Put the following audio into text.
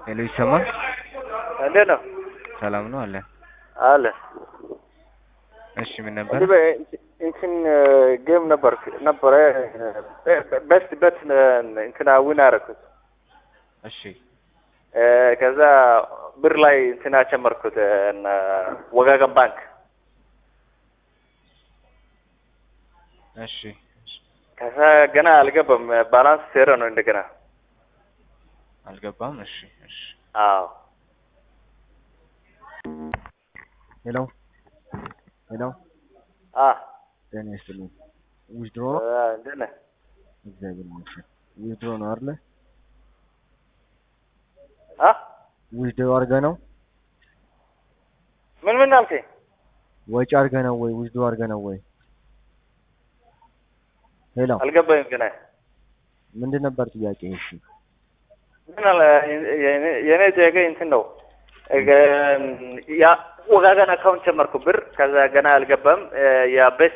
ሄሎ ይሰማል? እንዴት ነው? ሰላም ነው አለ። አለ እሺ ምን ነበር? እንዲህ በ- እንትን ጌም ነበር ነበረ በስት በት እንትና ዊን አደረኩት። እሺ እ፣ ከዛ ብር ላይ እንትና ጨመርኩት እና ወጋገን ባንክ እሺ ከዛ ገና አልገባም። ባላንስ ዜሮ ነው እንደገና። አልገባም። እሺ እሺ አዎ ሄሎ ሄሎ አ ጤና ይስጥልኝ። ዊዝድሮ ነው? እ፣ እንዴት ነህ? እግዚአብሔር ይመስገን። ዊዝድሮ ነው አይደለ? አ ዊዝድሮ አድርገህ ነው? ምን ምን አልከኝ? ወጪ አድርገህ ነው ወይ ዊዝድሮ አድርገህ ነው ወይ? ሄሎ አልገባኝም ገና። ምንድን ነበር ጥያቄ? እሺ ምን አለ የኔ- የኔ ጥያቄ እንትን ነው እ፣ ያ ወጋገን አካውንት ጨመርኩ ብር ከዛ ገና አልገባም። እ፣ ያ ቤስት